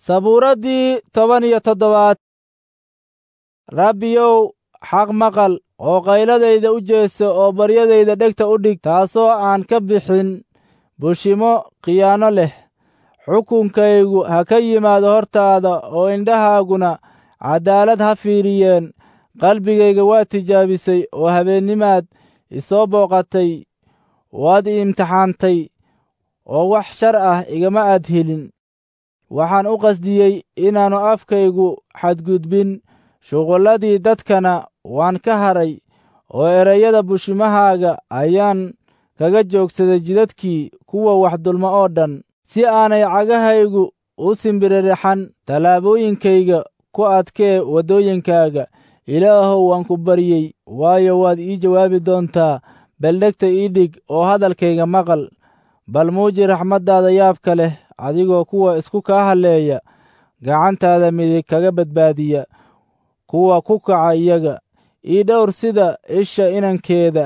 sabuuraddii toban iyo toddobaad rabbiyow xaq maqal oo qayladayda u jeeso oo baryadayda dhegta u dhig taasoo aan ka bixin bushimo khiyaano leh xukunkaygu ha ka yimaado hortaada oo indhahaaguna caddaalad ha fiiriyeen qalbigayga waa tijaabisay oo habeennimaad isoo booqatay waad i imtixaantay oo wax shar ah igama aad helin waxaan u qasdiyey inaannu afkaygu xadgudbin shuqulladii dadkana waan ka haray oo ereyada bushimahaaga ayaan kaga joogsaday jidadkii kuwa wax dulmo oo dhan si aanay cagahaygu u simbiriraxan tallaabooyinkayga ku adkee waddooyinkaaga ilaahow waan ku baryey waayo waad ii jawaabi doontaa beldhegta ii dhig oo hadalkayga maqal bal muuji raxmaddaada yaabka leh adigoo kuwa isku kaa halleeya gacantaada midig kaga badbaadiya kuwa ku kaca iyaga ii dhowr sida isha inankeeda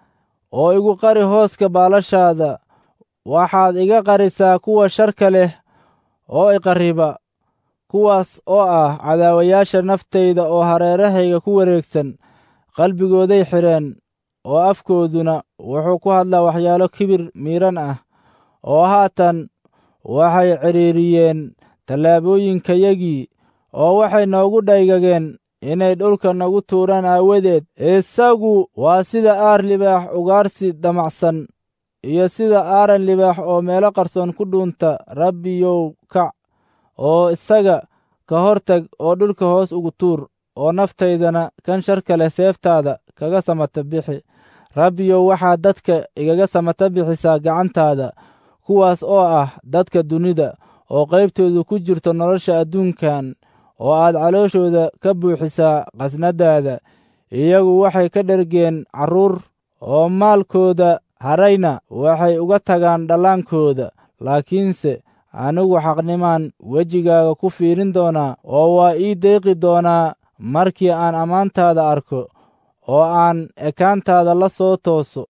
oo igu qari hooska baalashaada waxaad iga qarisaa kuwa sharka leh oo iqarriba kuwaas oo ah cadaawayaasha naftayda oo hareerahayga ku wareegsan qalbigooday xidheen oo afkooduna wuxuu ku hadlaa waxyaalo kibir miidhan ah oo haatan waxay cidhiiriyeen tallaabooyinkayagii oo waxay noogu dhaygageen inay dhulka nagu tuuraan aawadeed isagu waa sida aar libaax ugaarsi damacsan iyo sida aaran libaax oo meelo qarsoon ku dhuunta rabbiyow kac oo isaga ka hortag oo dhulka hoos ugu tuur oo naftaydana kan sharka leh seeftaada kaga samata bixi rabbiyow waxaad dadka igaga samata bixisaa gacantaada kuwaas oo ah dadka dunida oo qaybtoodu ku jirto nolosha adduunkan oo aad calooshooda ka buuxisaa qasnadaada iyagu waxay ka dhergeen carruur oo maalkooda harayna waxay uga tagaan dhallaankooda laakiinse anigu xaqnimaan wejigaaga ku fiirin doonaa oo waa ii deeqi doonaa markii aan ammaantaada arko oo aan ekaantaada la soo tooso